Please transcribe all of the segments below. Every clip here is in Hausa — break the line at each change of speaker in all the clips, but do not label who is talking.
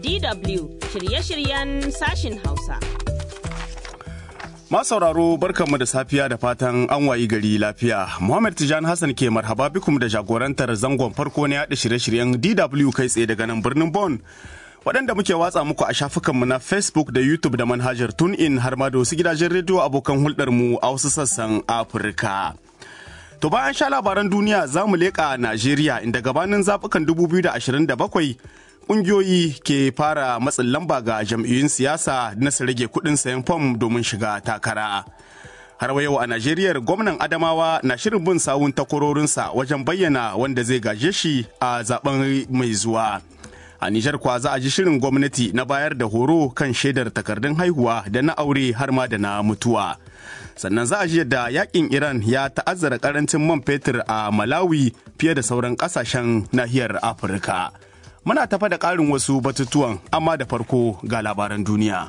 DW shirye-shiryen sashin Hausa.
sauraro barkanmu da safiya da fatan an wayi gari lafiya. Muhammad Tijani Hassan ke marhaba bikum da jagorantar zangon farko na yaɗa shirye-shiryen DW kai tsaye daga nan birnin Bon. Waɗanda muke watsa muku a shafukanmu na Facebook da YouTube da manhajar TuneIn har ma da wasu gidajen rediyo abokan hulɗarmu a wasu sassan Afirka. To bayan sha labaran duniya za mu leƙa Najeriya inda gabanin zaɓukan 2027 ƙungiyoyi ke fara matsin lamba ga jam'iyyun siyasa na su rage kuɗin sayan fom domin shiga takara. Har yau a Najeriya gwamnan Adamawa na shirin bin sawun takwarorinsa wajen bayyana wanda zai gaje shi a zaben mai zuwa. A Nijar kwa za a ji shirin gwamnati na bayar da horo kan shaidar takardun haihuwa da na aure har ma da na mutuwa. sannan za a ji yadda yakin iran ya ta'azzara karancin man fetur a malawi fiye da sauran kasashen nahiyar afirka muna tafa da ƙarin wasu batutuwan amma da farko ga labaran duniya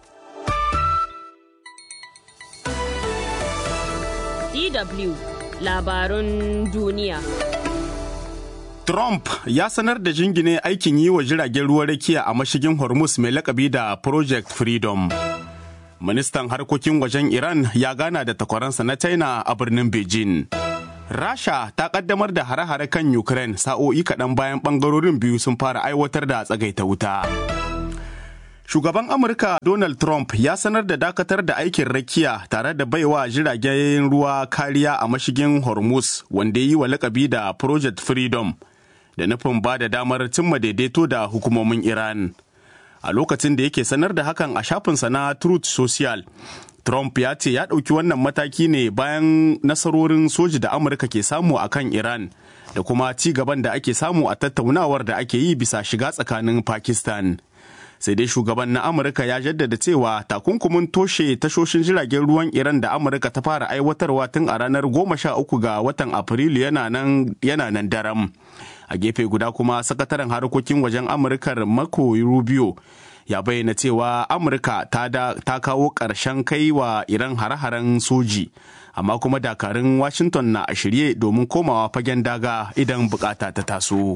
DW labarun duniya.
Trump ya sanar da jingine aikin yi wa jiragen ruwan rakiya a mashigin Hormuz mai lakabi da Project Freedom. ministan harkokin wajen Iran ya gana da takwaransa na China a birnin Beijing. Rasha ta kaddamar da hare-hare kan Ukraine sa'o'i kaɗan bayan ɓangarorin biyu sun fara aiwatar da tsagaita wuta. Shugaban Amurka Donald Trump ya sanar da dakatar da aikin rakiya tare da baiwa jiragen ruwa kariya a mashigin Hormuz wanda yi wa lakabi da Project Freedom da nufin ba da damar cimma daidaito da hukumomin Iran. a lokacin da yake sanar da hakan a shafinsa na Truth Social. Trump ya ce ya ɗauki wannan mataki ne bayan nasarorin soji da Amurka ke samu a kan Iran da kuma ci gaban da ake samu a tattaunawar da ake yi bisa shiga tsakanin Pakistan. Sai dai shugaban na Amurka ya jaddada cewa takunkumin toshe tashoshin jiragen ruwan Iran da Amurka ta fara aiwatarwa tun a ranar goma sha uku ga watan Afrilu yana nan daram. a gefe guda kuma sakataren harkokin wajen amurkar mako rubio ya bayyana cewa amurka ta, ta kawo ƙarshen kai wa iran hare-haren soji amma kuma dakarun washington na a shirye domin komawa fagen daga idan bukata ta taso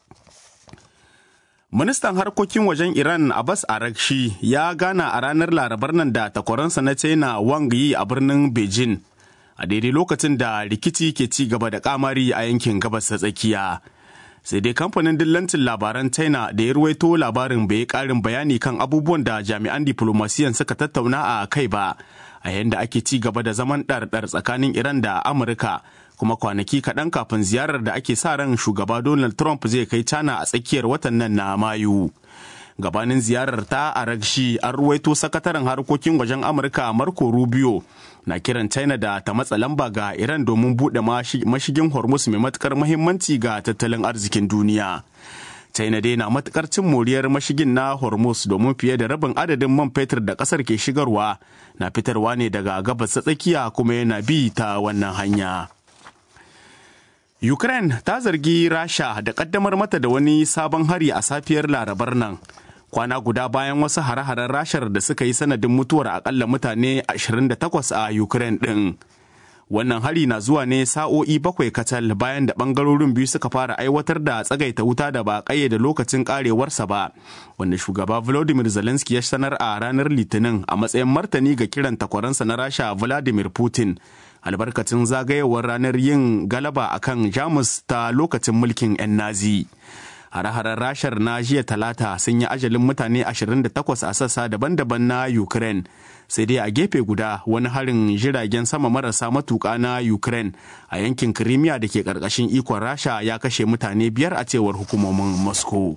ministan harkokin wajen iran abbas arakshi ya gana a ranar larabar nan da takwaransa na china wang yi a birnin beijing a daidai lokacin da rikici ke ci gaba da kamari a yankin gabas ta tsakiya sai dai kamfanin dillancin labaran china da ya ruwaito labarin bai karin bayani kan abubuwan da jami'an diplomasiyan suka tattauna a kai ba a yadda ake ci gaba da zaman ɗarɗar tsakanin iran da amurka kuma kwanaki kaɗan kafin ziyarar da ake sa ran shugaba donald trump zai kai china a tsakiyar watan nan na mayu gabanin ziyarar ta a ragshi an ruwaito sakataren harkokin wajen amurka marco rubio na kiran china da ta matsa lamba ga iran domin buɗe mashigin hormuz mai matukar mahimmanci ga tattalin arzikin duniya china dai na matukar cin moriyar mashigin na hormuz domin fiye da rabin adadin man fetur da kasar ke shigarwa na fitarwa ne daga gabas ta tsakiya kuma yana bi ta wannan hanya ukraine ta zargi rasha da kaddamar mata da wani sabon hari a safiyar larabar nan kwana guda bayan wasu hare-haren rashar da suka yi sanadin mutuwar akalla mutane 28 a ukraine ɗin. wannan hari na zuwa ne sa'o'i bakwai kacal bayan da bangarorin biyu suka fara aiwatar da tsagaita wuta da ba da lokacin karewarsa ba wanda shugaba volodymyr zelensky ya sanar a ranar litinin a matsayin martani ga kiran takwaransa na rasha vladimir putin albarkacin zagayewar ranar yin galaba akan jamus ta lokacin mulkin 'yan nazi hare-haren rashar na jiya talata sun yi ajalin mutane 28 a sassa daban-daban na ukraine sai dai a gefe guda wani harin jiragen sama marasa matuka na ukraine a yankin crimea da ke karkashin ikon rasha ya kashe mutane biyar a cewar hukumomin moscow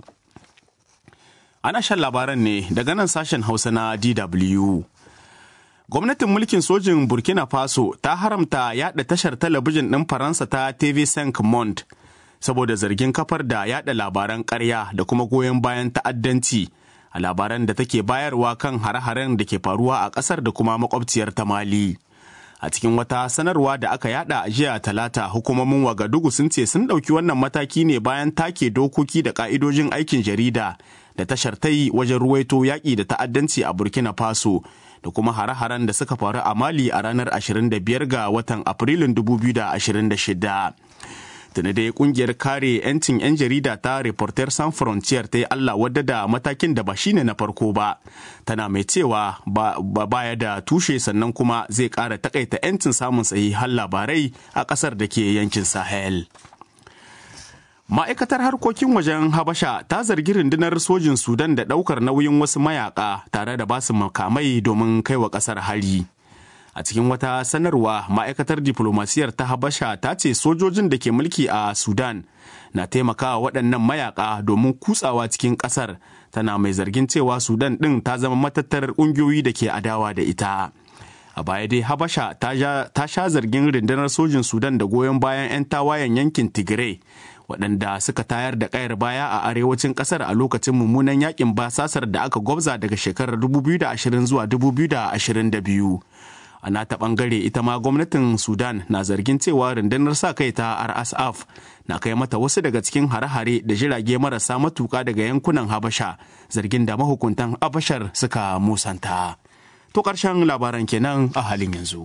ana shan labaran ne daga nan sashen hausa na dw gwamnatin mulkin sojin burkina faso ta haramta yada tashar talabijin ɗin faransa ta tv5 monde saboda zargin kafar da yada labaran ƙarya da kuma goyon bayan ta'addanci a labaran da take bayarwa kan hare-haren da ke faruwa a ƙasar da kuma makwabciyar ta mali a cikin wata sanarwa da aka yada a jiya talata hukumomin wagadugu sun ce sun ɗauki wannan mataki ne bayan take dokoki da ƙa'idojin aikin jarida da tashar ta yi wajen ruwaito yaƙi da ta'addanci a burkina faso da kuma hare-haren da suka faru a mali a ranar 25 ga watan afrilun 2026 tuni dai kungiyar kare 'yancin 'yan jarida ta reporter sans frontier ta yi allah wadda da matakin da ba shine na farko ba tana mai cewa ba baya da tushe sannan kuma zai kara takaita 'yancin samun sahihan labarai a kasar da ke yankin sahel ma'aikatar harkokin wajen habasha ta zargi rundunar sojin sudan da daukar nauyin wasu mayaka tare da basu makamai domin kai wa kasar hari a cikin wata sanarwa ma'aikatar diplomasiyar ta habasha ta ce sojojin da ke mulki a sudan na taimakawa waɗannan mayaka domin kutsawa cikin ƙasar tana mai zargin cewa sudan ɗin ta zama matattar ƙungiyoyi da ke adawa da ita a baya dai habasha ta sha zargin rundunar sojin sudan da goyon bayan 'yan tawayen yankin tigray waɗanda suka tayar da ƙayar baya a arewacin ƙasar a lokacin mummunan yakin basasar da aka gwabza daga shekarar 2020 zuwa 2022 a nata ɓangare ita ma gwamnatin sudan na zargin cewa rundunar sa kai ta rsf na kai mata wasu daga cikin hare-hare da jirage marasa matuka daga yankunan habasha zargin da mahukuntan habashar suka musanta to ƙarshen labaran kenan a halin yanzu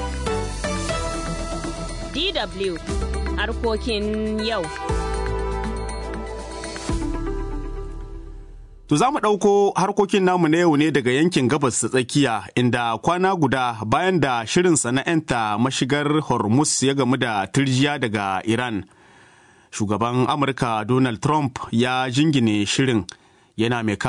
DW harkokin yau.
To za mu ɗauko harkokin namu na yau ne daga yankin gabas ta tsakiya inda kwana guda bayan da shirin sana'anta mashigar Hormuz ya gamu da turjiya daga Iran. Shugaban Amurka Donald Trump ya jingine shirin yana mai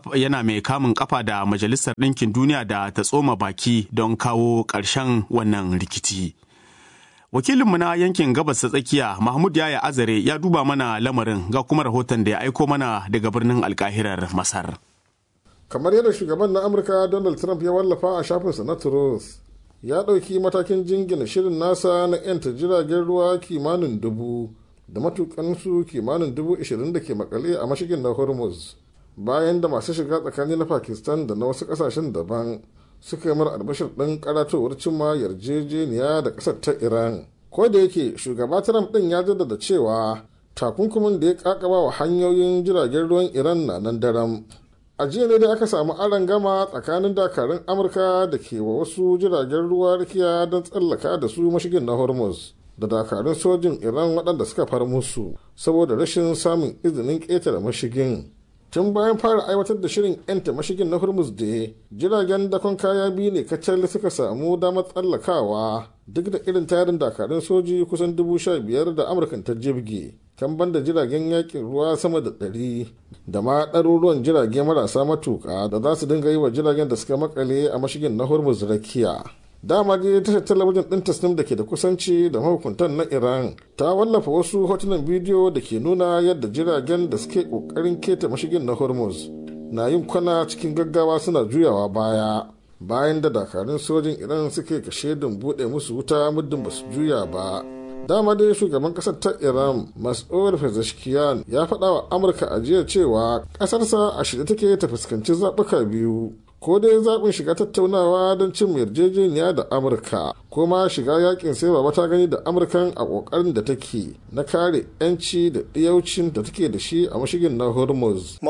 kamun kafa da Majalisar Ɗinkin Duniya da ta tsoma baki don kawo ƙarshen wannan rikici. Wakilinmu na yankin gabas ta tsakiya Mahmud Yaya Azare ya duba mana lamarin ga kuma rahoton da ya aiko mana daga birnin alkahirar Masar.
Kamar yadda shugaban na Amurka Donald Trump ya wallafa a shafinsa na Truth, ya ɗauki matakin jingina shirin nasa na 'yanta jiragen ruwa kimanin dubu da matukansu kimanin dubu ishirin da ke makale a mashigin na Hormuz. Bayan da masu shiga tsakani na Pakistan da na wasu ƙasashen daban suka yi mara albashir ɗin karatowar cimma yarjejeniya da ƙasar ta iran ko da yake shugaba trump ɗin ya jaddada cewa takunkumin da ya kakaba wa hanyoyin jiragen ruwan iran na nan daram a jiya ne da aka samu aron gama tsakanin dakarun amurka da ke wa wasu jiragen ruwa rikiya don tsallaka da su mashigin na hormuz da dakarun sojin iran waɗanda suka far musu saboda rashin samun izinin ƙetare mashigin tun bayan fara aiwatar da shirin 'yanta mashigin na hormuz da jiragen dakon kaya biyu ne kacal suka samu damar tsallakawa duk da irin tarin dakarun soji kusan dubu sha biyar da amurkan ta jirgi kan banda jiragen yakin ruwa sama da ɗari da ma ɗaruruwan jirage marasa matuƙa da za su dinga yi wa jiragen da suka makale a mashigin na hormuz rakiya dama dai tashar talabijin ɗin tasnim da ke da kusanci da mahukuntan na iran ta wallafa wasu hotunan bidiyo da ke nuna yadda jiragen da suke ƙoƙarin keta mashigin na hormuz na yin kwana cikin gaggawa suna juyawa baya bayan da dakarun sojin iran suke kashe don buɗe musu wuta muddin ba su juya ba dama dai shugaban kasar ta iran mas'ud pezeshkian ya faɗa wa amurka a jiya cewa ƙasarsa a shirye take ta fuskanci zaɓuka biyu ko dai zaɓin shiga tattaunawa don cin yarjejeniya da amurka ko ma shiga yakin sai ba ta gani da amurkan a ƙoƙarin da take na kare 'yanci da ɗiyaucin da take da shi a mashigin na hormuz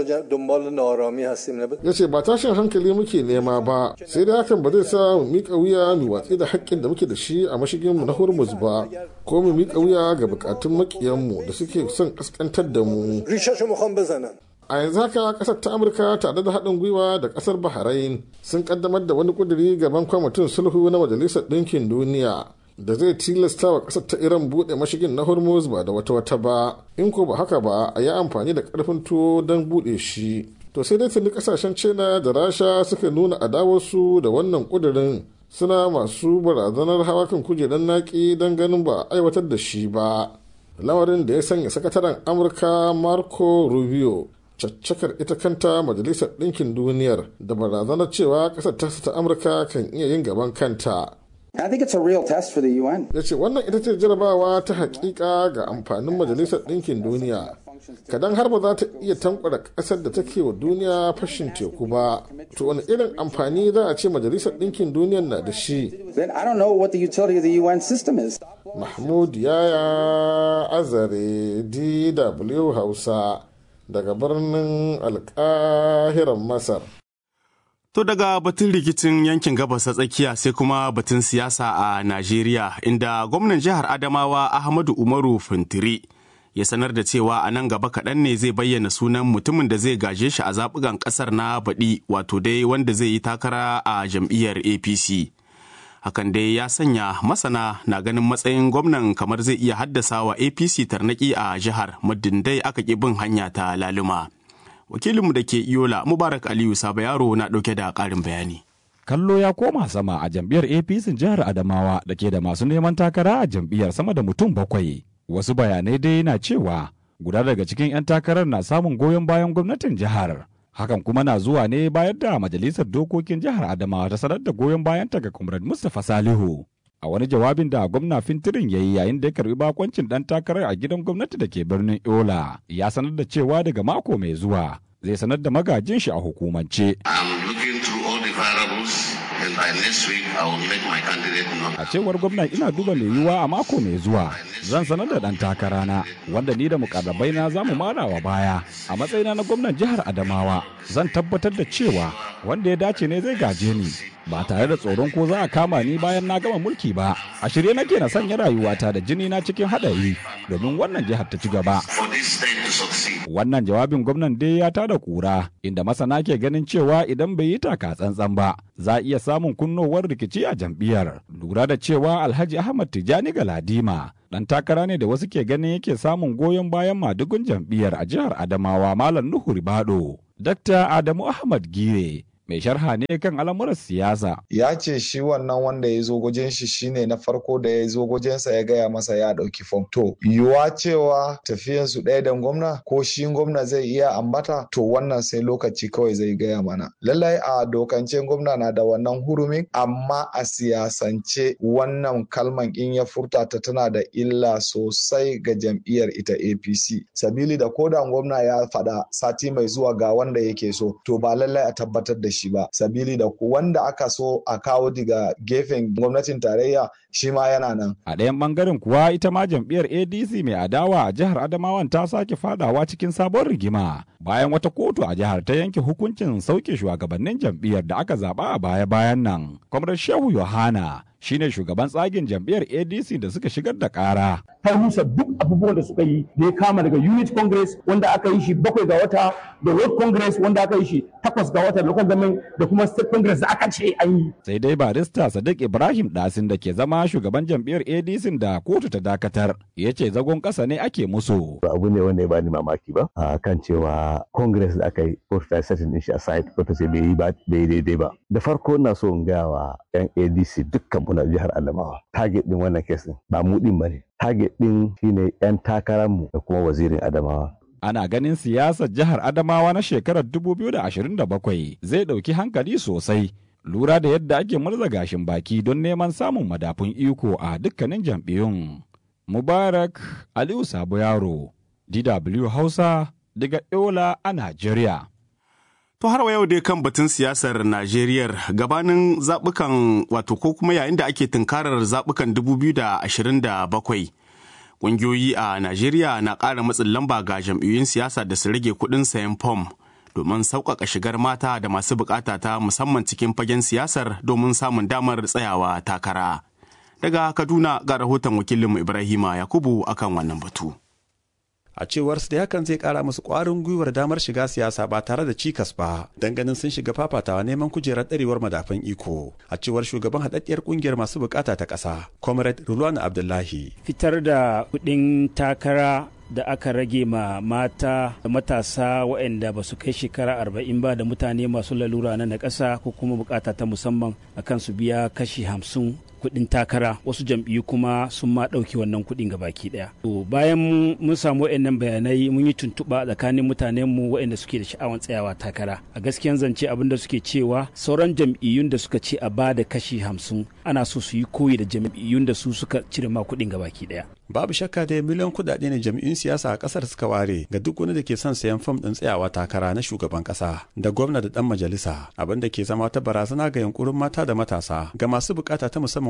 ya ce ba tashin hankali muke nema ba sai dai hakan ba zai sa mu miƙa wuya mu watsi da haƙƙin da muke da shi a mashigin mu na hormuz ba ko mu miƙa wuya ga buƙatun maƙiyanmu da suke son ƙasƙantar da mu a yanzu haka kasar ta amurka tare da haɗin gwiwa da kasar bahrain sun kaddamar da wani kuduri gaban kwamitin sulhu na majalisar ɗinkin duniya da zai tilasta wa kasar ta iran buɗe mashigin na hormuz ba da wata wata ba in ko ba haka ba a yi amfani da ƙarfin tuwo don buɗe shi to sai dai tuni kasashen china da rasha suka nuna adawarsu da wannan kudirin suna masu barazanar hawa kan kujerar naki don ganin ba a aiwatar da shi ba lamarin da ya sanya sakataren amurka marco rubio caccakar ita kanta majalisar ɗinkin duniyar da barazanar cewa ƙasar ta ta amurka kan iya yin gaban kanta
I think it's a real test for the UN.
ya ce wannan ita ce jarabawa ta hakika ga amfanin majalisar ɗinkin duniya kadan har ba za ta iya tankwara ƙasar da take wa duniya fashin teku ba to wani irin amfani za a ce majalisar ɗinkin duniya na da shi
Then I don't know what the utility of the UN system is.
mahmud yaya azare dw hausa daga birnin alkahiran masar
To daga batun rikicin yankin gabas ta tsakiya sai kuma batun siyasa a Najeriya inda gwamnan jihar Adamawa Ahmadu Umaru Fintiri ya sanar da cewa a nan gaba kaɗan ne zai bayyana sunan mutumin da zai gaje shi a zaɓugan ƙasar na baɗi wato dai wanda zai yi takara a jam'iyyar APC. Hakan dai ya sanya masana na ganin matsayin gwamnan kamar zai iya haddasa wa APC tarnaki a jihar muddin dai aka ƙi bin hanya ta laluma. wakilinmu da ke iyola mubarak aliyu saba yaro na ɗauke da ƙarin bayani
kallo ya koma sama a jam'iyyar apc jihar adamawa da ke da masu neman takara a jam'iyyar sama da mutum bakwai wasu bayanai dai na cewa guda daga cikin 'yan takarar na samun goyon bayan gwamnatin jihar hakan kuma na zuwa ne bayan da majalisar dokokin jihar adamawa ta sanar da goyon bayanta ga comrade mustapha salihu a wani jawabin da gwamna fintirin ya yi yayin da ya karbi bakoncin dan takarar a gidan gwamnati da ke birnin yola ya sanar da cewa daga mako mai zuwa zai sanar da magajin shi a hukumance a cewar gwamna ina duba mai yiwuwa a mako mai zuwa zan sanar da dan takarana wanda ni da mukarrabai na zamu mara wa baya a matsayina na gwamnan jihar adamawa zan tabbatar da cewa wanda ya dace ne zai gaje ni ba tare da tsoron ko za a kama ni bayan na gama mulki ba a shirye nake na sanya rayuwata da jini na cikin haɗari domin wannan jihar ta ci gaba wannan jawabin gwamnan dai ya tada kura inda masana ke ganin cewa idan bai yi taka tsantsan ba za a iya samun kunnowar rikici a jam'iyyar lura da cewa alhaji ahmad tijani galadima dan takara ne da wasu ke ganin yake samun goyon bayan madugun jam'iyyar a jihar adamawa malam nuhu ribado dr adamu ahmad gire mai sharha ne kan al'amuran siyasa.
Ya ce shi wannan wanda ya zo gojen shi shine na farko da ya zo gojensa ya gaya masa ya ɗauki fom. To, yiwuwa cewa tafiyan su ɗaya da gwamna ko shi gwamna zai iya ambata to wannan sai lokaci kawai zai gaya mana. Lallai a dokance gwamna na da wannan hurumin amma a siyasance wannan kalman in ya furta ta tana da illa sosai ga jam'iyyar ita APC. Sabili da koda gwamna ya faɗa sati mai zuwa ga wanda yake so to ba lallai a tabbatar da shi ba sabili da wanda aka so a kawo daga gefen gwamnatin tarayya shi ma yana nan.
A ɗayan ɓangaren kuwa ita ma jam'iyyar ADC mai adawa a jihar Adamawan ta sake fadawa cikin sabon rigima bayan wata kotu a jihar ta yanke hukuncin sauke shugabannin jam'iyyar da aka zaba a baya-bayan nan. Kwamrar Shehu Yohana shine shugaban tsagin jam'iyyar ADC da suka shigar da ƙara.
Ta rusa duk abubuwan da suka yi da ya kama daga Unit Congress wanda aka yi shi bakwai ga wata da World Congress wanda aka yi shi takwas ga wata local government da kuma State Congress da aka ce an yi.
Sai dai barista Sadiq Ibrahim Dasin da ke zama shugaban jam'iyyar ADC da kotu ta dakatar ya ce zagon ƙasa ne ake musu.
Abu ne wanda ya bani mamaki ba a kan cewa Congress da aka yi kotu ta setting din shi aside kotu ce bai yi daidai ba. Da farko na so in gaya wa 'yan ADC dukkan mu na jihar Adamawa. Target din wannan kesin ba mu din bane. Target din shine 'yan takararmu da kuma wazirin Adamawa.
Ana ganin siyasar jihar Adamawa na shekarar 2027 zai ɗauki hankali sosai. Lura da yadda ake murza gashin baki don neman samun madafun iko a dukkanin jam'iyyun. Mubarak Aliyu Sabo Yaro, DW Hausa, daga Yola a Najeriya.
To har yau dai kan batun siyasar Najeriya gabanin zaɓukan wato ko kuma yayin da ake tunkarar zaɓukan 2027. Ƙungiyoyi a Najeriya na ƙara matsin lamba ga jam'iyyun siyasa da su rage kuɗin sayan fom domin sauƙaƙa shigar mata da masu buƙata ta musamman cikin fagen siyasar domin samun damar tsayawa takara. Daga Kaduna ga rahoton wakilinmu Ibrahima Yakubu akan wannan batu.
a cewar su da hakan zai kara musu kwarin gwiwar damar shiga siyasa ba tare da cikas ba dan ganin sun shiga fafatawa neman kujerar ɗarewar madafan iko a cewar shugaban haɗaɗɗiyar ƙungiyar masu bukata ta ƙasa comrade rulwan abdullahi
fitar da kuɗin takara da aka rage ma mata da matasa waɗanda ba su kai shekara arba'in ba da mutane masu lalura na ƙasa ko kuma bukata ta musamman akan su biya kashi hamsin kuɗin takara wasu jam'iyyu kuma sun ma ɗauki wannan kuɗin ga baki ɗaya. To bayan mun samu waɗannan bayanai mun yi tuntuɓa tsakanin mutanen mu waɗanda suke da sha'awan tsayawa takara. A gaskiyan zance abin da suke cewa sauran jam'iyyun da suka ce a ba da kashi hamsin ana so su yi koyi da jam'iyyun da su suka cire ma kuɗin ga baki ɗaya.
Babu shakka da miliyan kuɗaɗe ne jam'iyyun siyasa a ƙasar suka ware ga duk wani da ke son sayan fam ɗin tsayawa takara na shugaban ƙasa da gwamna da ɗan majalisa abin da ke zama wata barazana ga yunkurin mata da matasa ga masu bukata ta musamman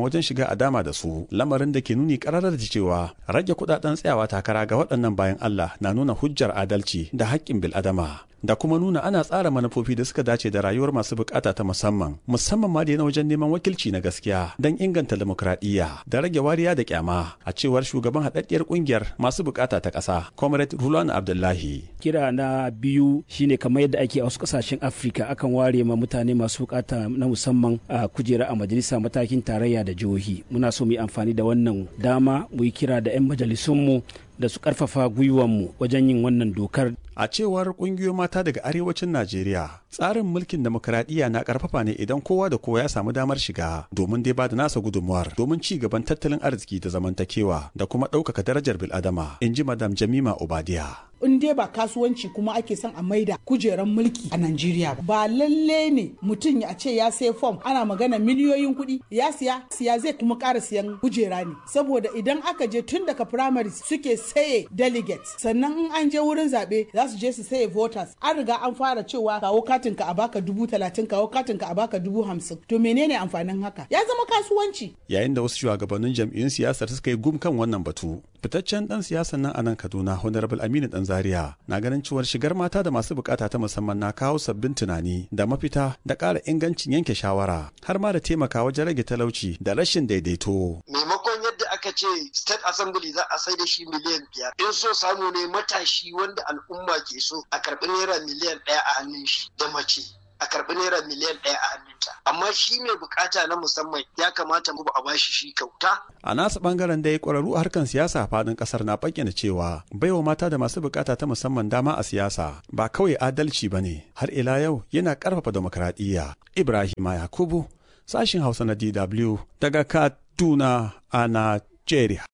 wajen shiga a dama da su lamarin da ke nuni kararar da cewa rage kudaden tsayawa takara ga waɗannan bayan Allah na nuna hujjar adalci da haƙƙin bil'adama da kuma nuna ana tsara manufofi da suka dace da rayuwar masu bukata ta musamman musamman ma da na wajen neman wakilci na gaskiya don inganta demokradiyya da rage wariya da kyama a cewar shugaban haɗaɗɗiyar ƙungiyar masu bukata ta ƙasa comrade rulan abdullahi
kira na biyu shine kamar yadda ake a wasu kasashen afirka akan ware ma mutane masu bukata na musamman a kujera a majalisa matakin tarayya da jihohi muna so mu yi amfani da wannan dama mu yi kira da 'yan majalisunmu da su karfafa gwiwanmu wajen yin wannan dokar
a cewar kungiyoyin mata daga arewacin najeriya tsarin mulkin demokradiyya na karfafa ne idan kowa da kowa ya samu damar shiga domin dai ba da nasa gudunmuwar domin ci gaban tattalin arziki da zamantakewa da kuma ɗaukaka darajar bil'adama in ji madam jamima obadiya
in dai ba kasuwanci kuma ake son a maida kujeran mulki a Najeriya ba. Ba lalle ne mutum ya ce ya sai fom ana magana miliyoyin kuɗi ya siya siya zai kuma ƙara siyan kujera ne. Saboda idan aka je tun daga primaries suke saye delegates sannan in an je wurin zaɓe za su je su saye voters an riga an fara cewa kawo katin ka a baka dubu talatin kawo katin ka a baka dubu hamsin to menene amfanin haka ya zama kasuwanci.
Yayin da wasu shugabannin jam'iyyun siyasar suka yi gum kan wannan batu fitaccen dan siyasan nan a nan Kaduna Honorable Aminu Dan Zaria na ganin cewar shigar mata da masu bukata ta musamman na kawo sabbin tunani da mafita da ƙara ingancin yanke shawara har ma da taimaka wajen rage talauci da rashin daidaito.
Maimakon yadda aka ce State Assembly za a sai da shi miliyan biyar in so samu ne matashi wanda al'umma ke so a karɓi naira miliyan ɗaya a hannun shi da mace. a karɓi naira miliyan ɗaya a hannunta amma shi mai bukata na musamman ya kamata mu a bashi shi kyauta
a nasa bangaren da ya ƙwararru a harkar siyasa a faɗin ƙasar na bayyana cewa baiwa mata da masu bukata ta musamman dama a siyasa ba kawai adalci ba ne har ila yau yana ƙarfafa demokradiyya ibrahim yakubu sashin hausa na dw daga kaduna a najeriya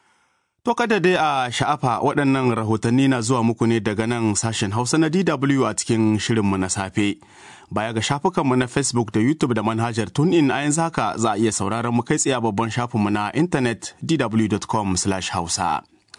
To kada dai a sha'afa waɗannan rahotanni na zuwa muku ne daga nan sashen Hausa na DW a cikin shirinmu na safe. Baya ga shafukanmu na Facebook da YouTube da manhajar TuneIn a yanzu haka za a iya sauraron mu kai tsaye a babban shafinmu na intanet dw.com/hausa.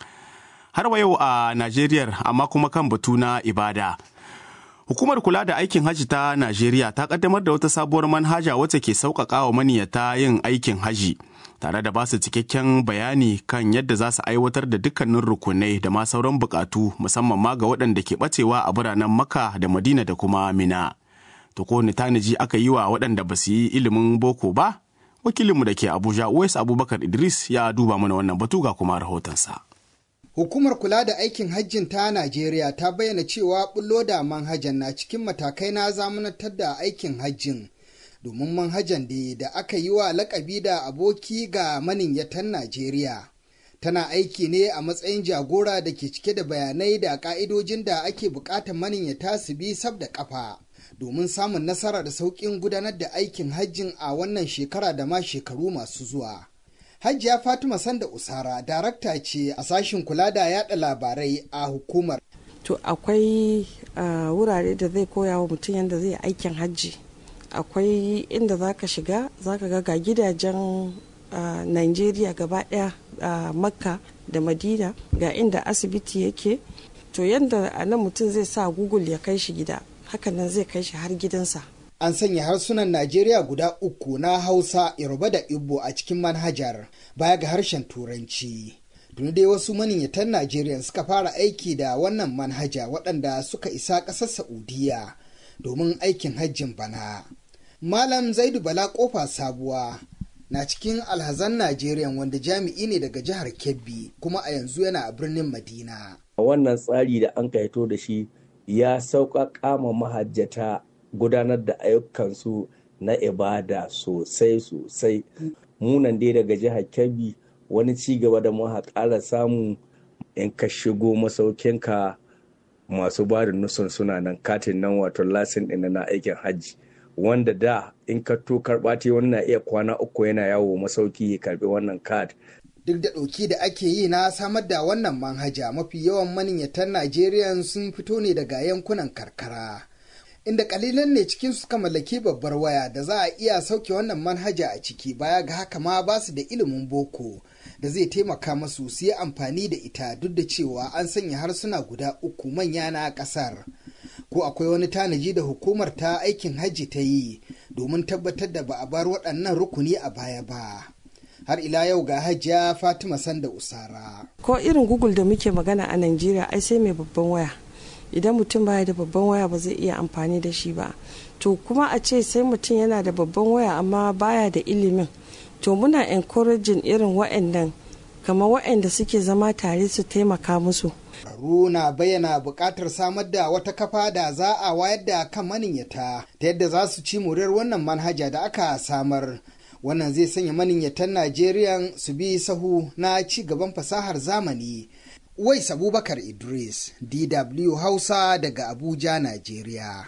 Har wa yau a Najeriya amma kuma kan batu na ibada. Hukumar kula da aikin hajji ta Najeriya ta kaddamar da wata sabuwar manhaja wacce ke sauƙaƙa wa maniyata yin aikin haji. tare da basu cikakken bayani kan yadda za su aiwatar da dukkanin rukunai da ma sauran bukatu musamman ma ga waɗanda ke ɓacewa a biranen Makka da Madina da kuma Mina. To ko tanaji aka yi wa waɗanda ba su yi ilimin boko ba? Wakilinmu da ke Abuja Uwais Abubakar Idris ya duba mana wannan batu ga kuma rahotonsa.
Hukumar kula da aikin hajjin ta Najeriya ta bayyana cewa bullo da manhajan na cikin matakai na zamanantar da aikin hajjin. domin manhajan da da aka yi wa lakabi da aboki ga maniyyatan Najeriya. Tana aiki ne a matsayin jagora da ke cike da bayanai da ka'idojin da ake bukatar maniyyata su bi sab da kafa domin samun nasara da sauƙin gudanar da aikin hajjin a wannan shekara da ma shekaru masu zuwa. Hajiya Fatima Sanda Usara, darakta ce a sashin kula da yada labarai a hukumar.
To akwai uh, wurare da zai koya wa mutum yadda zai aikin hajji. akwai inda za ka shiga za ka ga gidajen uh, nigeria gaba daya a uh, makka da madina ga inda asibiti yake to yadda a nan mutum zai sa google ya kai shi gida hakanan zai kai shi har gidansa
an sanya harsunan najeriya guda uku na hausa yoruba da igbo a cikin manhajar baya ga harshen turanci tuni dai wasu maniyyatan najeriya suka fara aiki da wannan manhaja waɗanda suka isa ƙasar saudiya domin aikin hajjin bana Malam Zaidu Bala Kofa Sabuwa na cikin alhazan Najeriya wanda jami'i ne daga jihar Kebbi kuma a yanzu yana a birnin Madina.
Wannan tsari da an kaito da shi ya sauƙaƙa ma mahajjata gudanar da ayyukansu na ibada sosai sosai. Munan dai daga jihar Kebbi wani ci gaba da muka ƙara samu in ka shigo masaukinka masu ba da nusun suna nan katin nan wato lasin ɗin na aikin hajji. wanda da in ka to karɓa ta wani na iya kwana uku yana yawo masauki ya karɓi wannan kad.
Duk da ɗauki da ake yi na samar da wannan manhaja mafi yawan maniyyatan Najeriya sun fito ne daga yankunan karkara. Inda kalilan ne cikin suka mallaki babbar waya da za a iya sauke wannan manhaja a ciki baya ga haka ma ba su da ilimin boko da zai taimaka masu su yi amfani da ita duk da cewa an sanya harsuna guda uku manya na ƙasar. ko akwai wani tanaji da hukumar ta aikin hajji ta yi domin tabbatar da ba a bar waɗannan rukuni a baya ba har ila yau ga hajiya fatima sanda usara
ko irin google da muke magana a najeriya ai sai mai babban waya idan mutum baya da babban waya ba zai iya amfani da shi ba to kuma a ce sai mutum yana da babban waya amma baya da ilimin to muna encouraging irin waɗannan kamar waɗanda suke zama tare su taimaka musu
na bayyana buƙatar samar da wata kafa da za a wayar da kan maniyyata ta yadda za su ci muryar wannan manhaja da aka samar wannan zai sanya maniyyatan najeriya su bi sahu na ci gaban fasahar zamani wais abubakar idris dw hausa daga abuja najeriya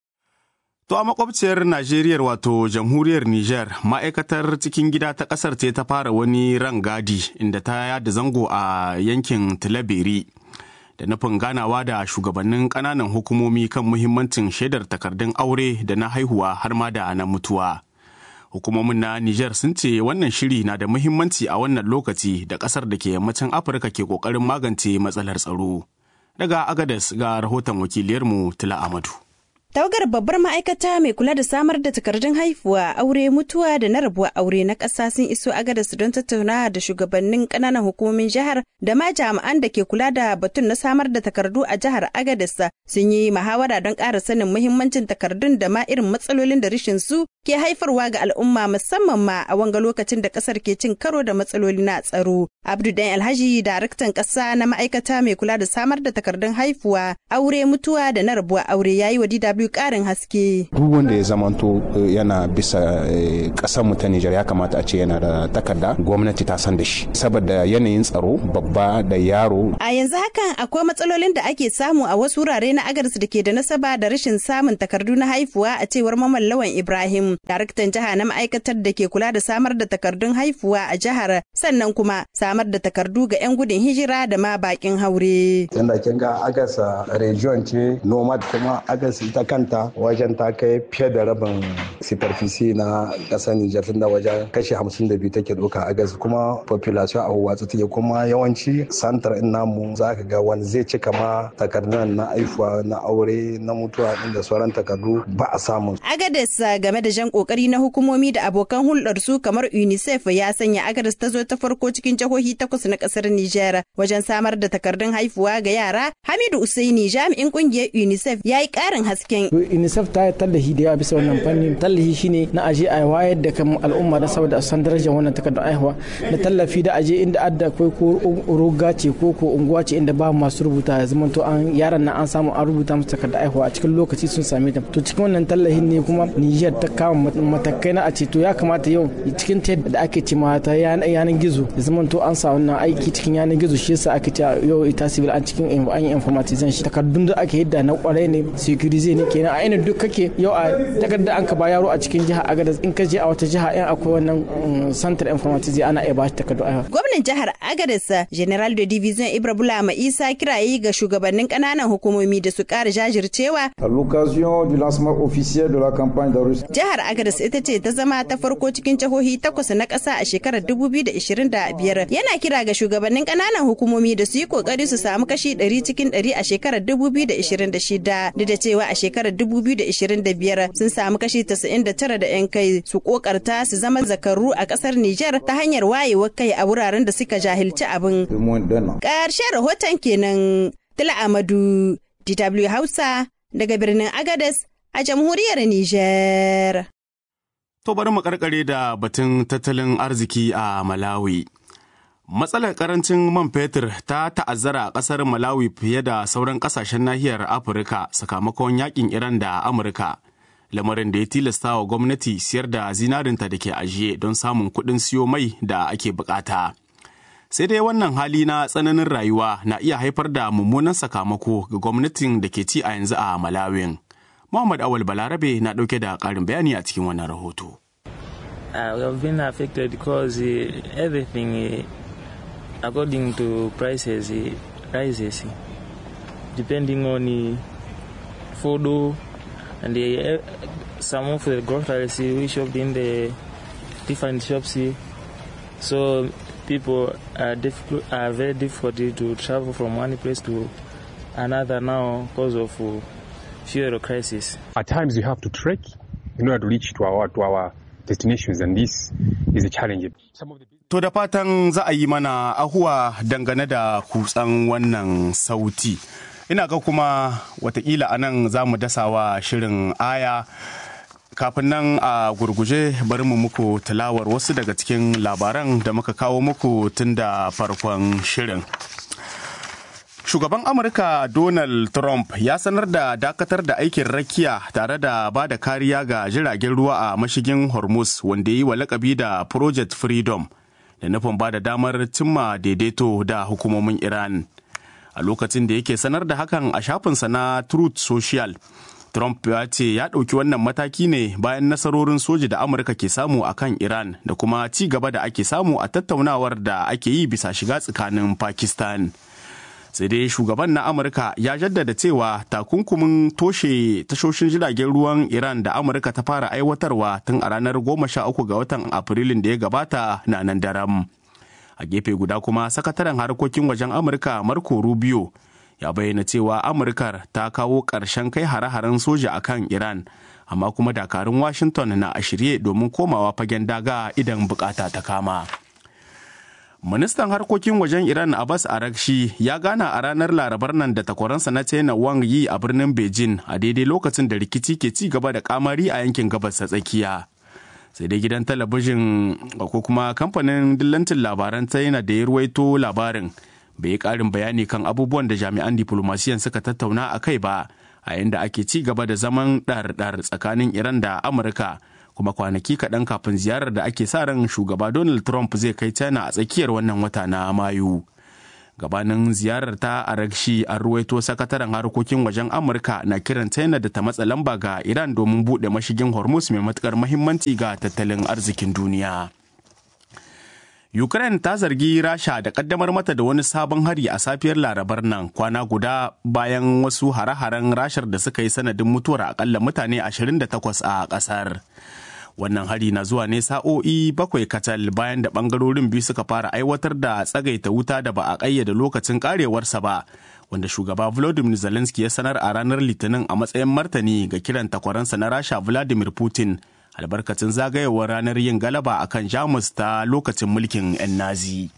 To a makwabciyar Najeriya wato jamhuriyar Nijar ma'aikatar cikin gida ta kasar ce ta fara wani rangadi inda ta yada zango a yankin Tilaberi da nufin ganawa da shugabannin ƙananan hukumomi kan muhimmancin shaidar takardun aure da na haihuwa har ma da na mutuwa. Hukumomin na Nijar sun ce wannan shiri na da muhimmanci a wannan lokaci da ƙasar da ke yammacin Afirka ke ƙoƙarin magance matsalar tsaro. Daga Agadas ga rahoton wakiliyarmu Tila Amadu.
Tawagar babbar ma'aikata mai kula da samar da takardun haifuwa, aure, mutuwa da na rabuwa aure na ƙasa sun iso agadas don tattaunawa da shugabannin ƙananan hukumomin jihar da ma jami'an da ke kula da batun na samar da takardu a jihar agadas sun yi muhawara don ƙara sanin muhimmancin takardun da ma irin matsalolin da rishin su ke haifarwa ga al'umma musamman ma a wanga lokacin da ƙasar ke cin karo da matsaloli na tsaro. Abdu Dan Alhaji, daraktan ƙasa na ma'aikata mai kula da samar da takardun haifuwa, aure, mutuwa da na rabuwa aure ya yi wa DW biyu karin haske.
Duk wanda ya zamanto yana bisa ƙasar mu ta Nijar ya kamata a ce yana da takarda gwamnati ta san da shi saboda yanayin tsaro babba da yaro.
A yanzu hakan akwai matsalolin da ake samu a wasu wurare na agarsu da ke da nasaba da rashin samun takardu na haifuwa a cewar Maman Lawan Ibrahim, daraktan jiha na ma'aikatar da ke kula da samar da takardun haifuwa a jihar sannan kuma samar da takardu ga 'yan gudun hijira da ma bakin haure.
Tunda kin ga agasa region ce nomad kuma agasa ita kanta wajen ta kai fiye da rabin superfici na ƙasar Nijar tunda wajen kashi hamsin da biyu take ɗauka a gas kuma population a watsa take kuma yawanci santar in namu za ka ga wani zai cika ma takardun na aifuwa na aure na mutuwa inda sauran takardu ba a samu.
Agades game da jan kokari na hukumomi da abokan hulɗar su kamar UNICEF ya sanya Agades ta zo ta farko cikin jihohi takwas na ƙasar Nijar wajen samar da takardun haifuwa ga yara. Hamidu Usaini jami'in ƙungiyar UNICEF ya yi ƙarin hasken
unicef ta yi tallafi da yawa bisa wannan fannin tallafi shine na aje a wayar da kan al'umma da saboda a san darajar wannan takardar aihuwa na tallafi da aje inda adda akwai ko roga ce ko ko unguwa ce inda ba masu rubuta ya zama to an yaran nan an samu an rubuta musu takardar aihuwa a cikin lokaci sun same ta to cikin wannan tallafin ne kuma Niger ta kama matakai na a ce to ya kamata yau cikin ta da ake ce ma ta yanar gizo ya zama to an sa wannan aiki cikin yanar gizo shi yasa ake ce yau ita civil an cikin an yi informatization shi takardun da ake yadda na kwarai ne security ne kenan a ina duk kake yau a takarda an ka ba yaro a cikin jiha agadas in ka je a wata jiha in akwai wannan santar informatics ana iya ba shi takardu a
gwamnan jihar agadas general de division ibra bulama isa kirayi ga shugabannin kananan hukumomi da su kara jajircewa
à l'occasion du lancement officiel de la campagne d'enregistrement
jihar agadas ita ce ta zama ta farko cikin jihohi takwas na ƙasa a shekarar 2025 yana kira ga shugabannin kananan hukumomi da su yi kokari su samu kashi 100 cikin 100 a shekarar 2026 duk da cewa a shekarar 2025 sun samu kashi 99 da 'yan kai su kokarta su zama zakaru a kasar Nijar ta hanyar wayewar kai a wuraren da suka jahilci abin. Ƙarshen rahoton kenan Tila Amadu, DW Hausa daga birnin Agadez a jamhuriyar Nijar.
To bari mu karkare da batun tattalin arziki a Malawi. Matsalar karancin man fetur ta ta'azzara a ƙasar Malawi fiye da sauran ƙasashen nahiyar Afirka sakamakon yakin Iran da Amurka. Lamarin da ya tilasta wa gwamnati siyar da zinarinta da ke ajiye don samun kuɗin siyo mai da ake bukata. Sai dai wannan hali na tsananin rayuwa na iya haifar da mummunan sakamako ga gwamnatin da ke ci a yanzu a Malawin. Muhammad Awal Balarabe na ɗauke da ƙarin bayani a cikin wannan rahoto.
Uh, we have been affected because uh, everything uh, according to prices it rises depending on the food and the, some of the groceries we shopped in the different shops so people are, difficult, are very difficult to travel from one place to another now because of fuel crisis
at times we have to trek in order to reach to our to our destinations and this is a challenge some of the
To da fatan za a yi mana ahuwa dangane da kutsan wannan sauti. Ina ga kuma watakila a nan za mu dasawa shirin aya. Kafin nan a gurguje bari mu muku tilawar wasu daga cikin labaran da muka kawo muku tun da farkon shirin. Shugaban Amurka Donald Trump ya sanar da dakatar da aikin rakiya tare da ba da kariya ga jiragen ruwa a mashigin Hormuz wanda yi wa lakabi da Project Freedom da nufin ba da damar cimma daidaito da hukumomin Iran. A lokacin da yake sanar da hakan a shafinsa na Truth Social, Trump ya ce ya ɗauki wannan mataki ne bayan nasarorin soji da Amurka ke samu a kan Iran da kuma ci gaba da ake samu a tattaunawar da ake yi bisa shiga tsakanin Pakistan. sai dai shugaban na amurka ya jaddada cewa takunkumin toshe tashoshin jiragen ruwan iran da amurka ta fara aiwatarwa tun a ranar 13 ga watan afrilun da ya gabata na nan daram a gefe guda kuma sakataren harkokin wajen amurka marco rubio ya bayyana cewa amurkar ta kawo ƙarshen kai hare-haren soja a kan iran amma kuma dakarun washington na a shirye domin komawa fagen daga idan bukata ta kama Ministan harkokin wajen Iran Abbas Arakshi ya gana a ranar Larabar nan da takwaransa na China Wang Yi a birnin Beijing a daidai lokacin da rikici ke ci gaba da kamari a yankin gabas ta tsakiya. Sai dai gidan talabijin ko kuma kamfanin dillancin labaran China da ya ruwaito labarin bai yi karin bayani kan abubuwan da jami'an diplomasiyan suka tattauna a kai ba a yadda ake ci gaba da zaman ɗar-ɗar tsakanin Iran da Amurka. kuma kwanaki kaɗan kafin ziyarar da ake sa ran shugaba donald trump zai kai china a tsakiyar wannan wata na mayu gabanin ziyarar ta a rakshi an ruwaito sakataren harkokin wajen amurka na kiran china da ta matsa lamba ga iran domin buɗe mashigin hormuz mai matukar mahimmanci ga tattalin arzikin duniya Ukraine ta zargi Rasha da kaddamar mata da wani sabon hari a safiyar Larabar nan kwana guda bayan wasu hare-haren Rashar da suka yi sanadin mutuwar akalla mutane 28 a ƙasar. Wannan hari na zuwa ne sa'o'i bakwai kacal bayan da ɓangarorin biyu suka fara aiwatar da tsagaita wuta da ba a ƙayyade lokacin ƙarewarsa ba, wanda shugaba Volodymyr Zelensky ya sanar a ranar Litinin a matsayin martani ga kiran takwaransa na Rasha Vladimir Putin. albarkacin zagayewar ranar yin galaba a kan jamus ta lokacin mulkin 'yan nazi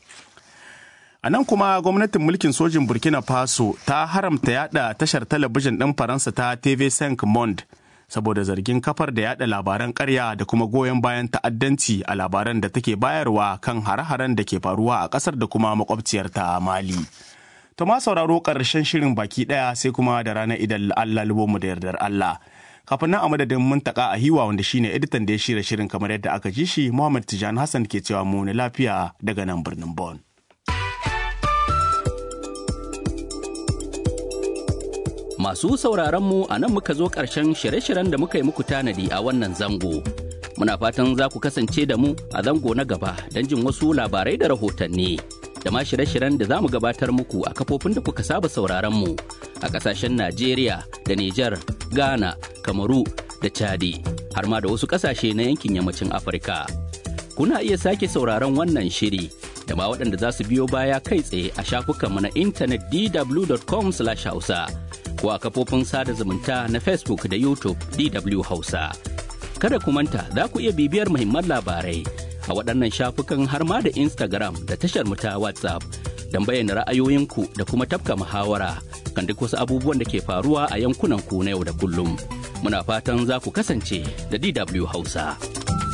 a nan kuma gwamnatin mulkin sojin burkina faso ta haramta yada tashar talabijin ɗin faransa ta tv5 monde saboda zargin kafar da yada labaran karya da kuma goyon bayan ta'addanci a labaran da take bayarwa kan hare-haren da ke faruwa a ƙasar da kuma makwabciyar ta mali to ma sauraro ƙarshen shirin baki ɗaya sai kuma da ranar idan allah mu da yardar allah kafin nan a madadin muntaka a hiwa wanda shine editan da ya shirya shirin kamar yadda aka ji shi Muhammad Tijan Hassan ke cewa mu na lafiya daga nan birnin Bon.
Masu sauraron mu a nan muka zo ƙarshen shirye-shiryen da muka yi muku tanadi a wannan zango. Muna fatan za ku kasance da mu a zango na gaba don jin wasu labarai da rahotanni. Da ma shirye-shiryen da za mu gabatar muku a kafofin da kuka saba sauraron mu a ƙasashen Najeriya da Nijar, Ghana, Kamaru da Chadi har ma da wasu ƙasashe na yankin yammacin Afirka. Kuna iya sake sauraron wannan shiri da ma waɗanda za su biyo baya kai tsaye a shafukanmu na intanet dw.com/hausa ko a kafofin sada zumunta na Facebook da YouTube DW Hausa. Kada ku manta za ku iya bibiyar muhimman labarai a waɗannan shafukan har ma da Instagram da tashar mu ta WhatsApp don bayyana ra'ayoyinku da kuma tafka muhawara kan duk wasu abubuwan da ke faruwa a yankunan ku na yau da kullum. Muna fatan za ku kasance da DW Hausa.